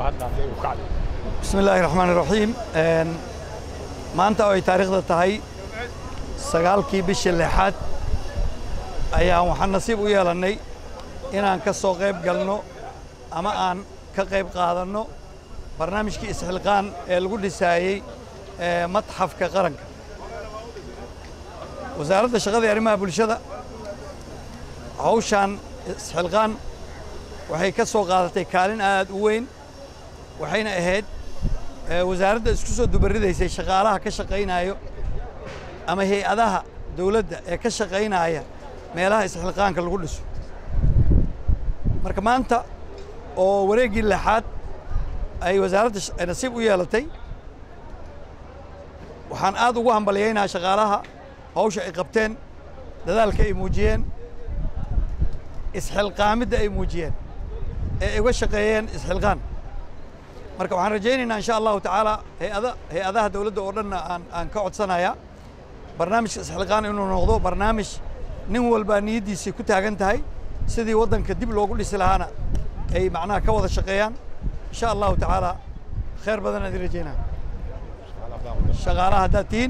haddaasay u kacday bismi illaahi raxmaan iraxiim maanta oo ay taariikhda tahay sagaalkii bishii lixaad ayaan waxaan nasiib u yeelannay inaan ka soo qayb galno ama aan ka qayb qaadanno barnaamijkii isxilqaan ee lagu dhisaayey matxafka qaranka wasaaradda shaqada iyo arrimaha bulshada hawshaan isxilqaan waxay ka soo qaadatay kaalin aad u weyn waxayna ahayd wasaaradda isku soo dubaridaysay shaqaalaha ka shaqaynaayo ama hay-adaha dawladda ee ka shaqaynaaya meelaha isxilqaanka lagu dhiso marka maanta oo wareeggii lixaad ay wasaaradda nasiib u yeelatay waxaan aad ugu hambalyaynaha shaqaalaha hawsha ay qabteen dadaalka ay muujiyeen isxilqaamidda ay muujiyeen ee ay uga shaqeeyeen isxilqaan marka waxaan rajaynaynaa insha allahu tacaala hayada hay-adaha dawladda oo dhanna aan aan ka codsanayaa barnaamijka isxilqaan inuu noqdo barnaamij nin walbaa niyaddiisii ku taagan tahay sidii waddanka dib loogu dhisi lahaana ay macnaha ka wada shaqeeyaan insha allahu tacaala khayr badan aan idin rajaynaa shaqaalaha haddaad tihiin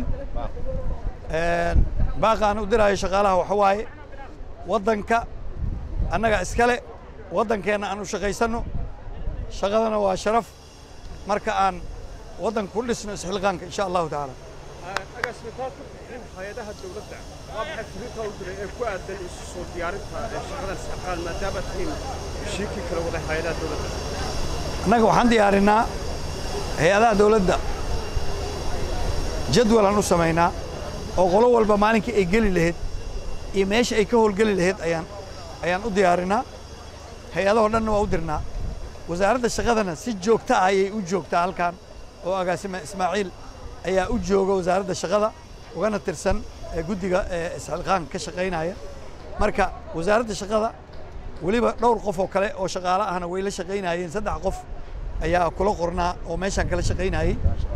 baaqa aan u diraayo shaqaalaha waxa waaye waddanka annaga iskale waddankeenna aan u shaqaysanno shaqadana waa sharaf marka aan waddanka ku dhisno isxilqaanka insha allahu tacaala agaasmitaad ku bixin hay-adaha dawladda waa maxay firiinta u diray ee ku aadan isu soo diyaarinta ee shaqadan isxilqaan maadaama tihiin heshiikii kala waday hay-adaha dawladda annaga waxaan diyaarinnaa hay-adaha dawladda jadwalaan u samaynaa oo qolo walba maalinkii ay geli lahayd iyo meesha ay ka howlgeli lahayd ayaan ayaan u diyaarinnaa hay-adahoo dhanna waa u dirnaa wasaaradda shaqadana si joogta ah ayay u joogtaa halkan oo agaasima ismaaciil ayaa u jooga wasaaradda shaqada ugana tirsan guddiga isxilqaan ka shaqaynaya marka wasaaradda shaqada weliba dhowr qof oo kale oo shaqaale ahna way la shaqaynayeen saddex qof ayaa kula qornaa oo meeshaan kala shaqaynayey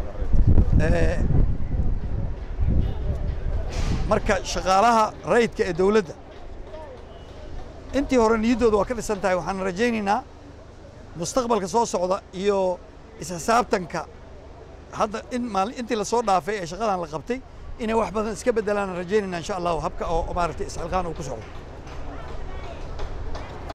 marka shaqaalaha rayidka ee dawladda intii hore niyaddooda waa ka dhisan tahay waxaan rajaynaynaa mustaqbalka soo socda iyo isxisaabtanka hadda in maalin intii lasoo dhaafay ee shaqadan la qabtay inay wax badan iska beddelaan rajaynayna insha allahu habka oo maaragtay isxilqaan uu ku socdo